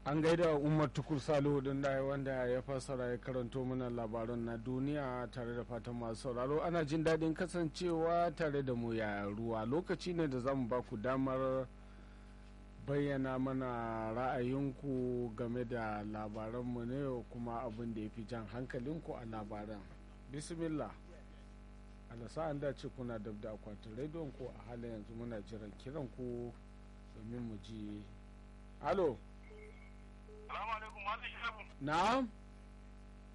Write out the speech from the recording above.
an gaida umar tukur salihu din da wanda ya fassara ya karanto mana labaran na duniya tare da fatan masu sauraro ana jin daɗin kasancewa tare da mu ya ruwa lokaci ne da zamu ba ku damar bayyana mana ra'ayinku game da labaranmu ne kuma abin da ya fi jan hankalinku a labaran bismillah alasa an dace kuna dab da akwatin rediyon ku a halin yanzu muna jiran kiran ku domin mu ji alo Salamu alaikum, Malam Shehu. na'am